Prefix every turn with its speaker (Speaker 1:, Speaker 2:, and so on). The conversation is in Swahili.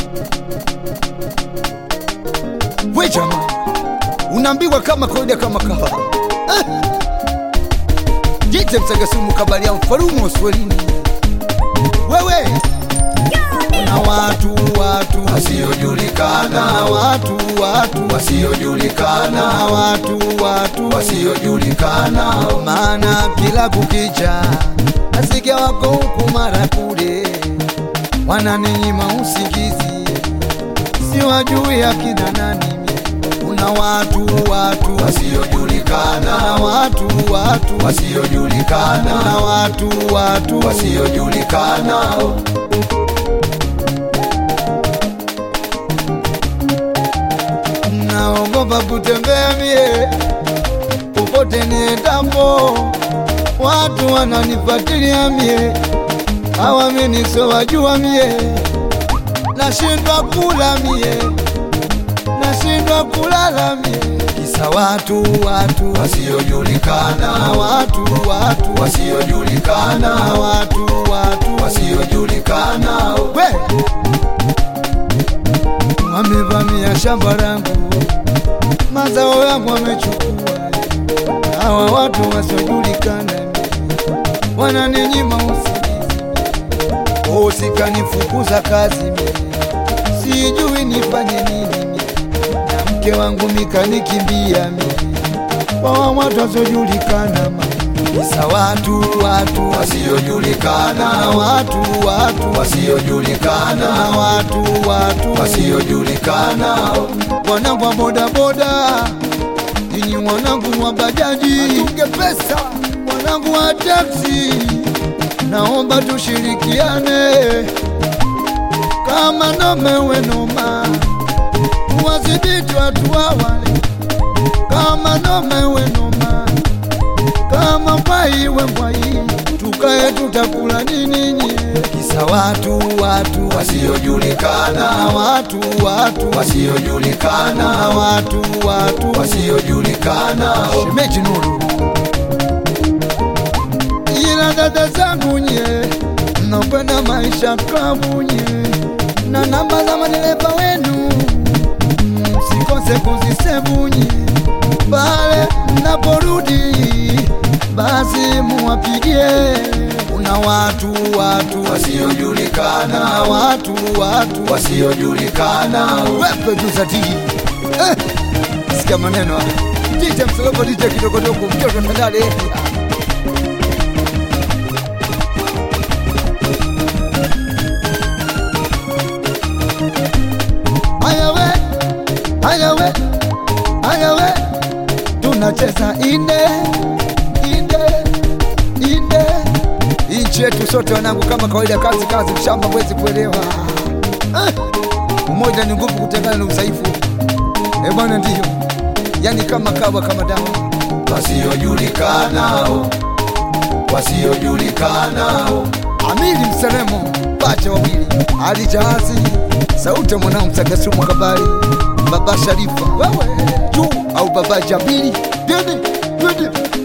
Speaker 1: we jamaa unaambiwa kama kawaida kama kawa eh. jite msagasumu kabali ya mfalumu swelini wewe na watu watu
Speaker 2: wasiojulikana
Speaker 1: na watu watu
Speaker 2: wasiojulikana
Speaker 1: na watu watu
Speaker 2: wasiojulikana
Speaker 1: maana kila kukicha nasikia wako huku mara kule wananinyima usingizi siwajui akina nani kuna watu watu
Speaker 2: wasiojulikana
Speaker 1: na watu watu
Speaker 2: wasiojulikana
Speaker 1: na watu watu
Speaker 2: wasiojulikana
Speaker 1: naogopa kutembea mie popote niendapo, watu wananifuatilia mie, hawamini so wajua mie, nashindwa kula mie, nashindwa kulala mie, kisa watu watu na
Speaker 2: wasiojulikana
Speaker 1: watu watu
Speaker 2: wasiojulikana
Speaker 1: na watu watu
Speaker 2: wasiojulikana
Speaker 1: we wamevamia shamba langu, mazao yangu wamechukua. Hawa watu wasiojulikana wananinyima usingizi, usikanifukuza kazi mie, sijui nifanye nini mie, na mke wangu mikanikimbia mie, kwa watu wasiojulikana ma kisa watu watu
Speaker 2: wasiojulikana
Speaker 1: na watu watu
Speaker 2: wasiojulikana
Speaker 1: na watu watu
Speaker 2: wasiojulikana
Speaker 1: wanangu wa bodaboda, ninyi wanangu wa bajaji, tunge pesa, wanangu wa taksi, naomba tushirikiane kama nomewe noma, wadhibiti watu wawale kama nomewe noma, kama mbwaiwe mbwai, tukae tutakula nini nye, kisa watu watu na
Speaker 2: wasiojulikana
Speaker 1: watu watu
Speaker 2: wasiojulikana
Speaker 1: na watu watu
Speaker 2: wasiojulikana
Speaker 1: shemeji Nuru, ila dada zangu nye mnakwenda maisha klabu nye na namba za madereva wenu msikose kuzisevu nye pale mnaporudi basi muwapigie. Kuna watu watu na
Speaker 2: wasiojulikana
Speaker 1: watu watu
Speaker 2: wasiojulikana
Speaker 1: wepe juzati eh, sikia maneno haya. DJ Msolopo, DJ kidogodogo, mtoto tandale Haya we, haya we, haya we, tunacheza inde inde inde, nchi yetu sote wanangu, kama kawaida, kazi kazi, mshamba mwezi kuelewa eh. Umoja ni nguvu, kutengana ni udhaifu. Eh bwana, ndiyo yani kama kawa kama dawa.
Speaker 2: wasiojulikana wasiojulikana
Speaker 1: Amili Mselemo, pacha wawili, Ali Jahazi, sauti ya mwanao Msagasumu Kabari, Baba Sharifa, wewe juu au Baba Jabili, dede dede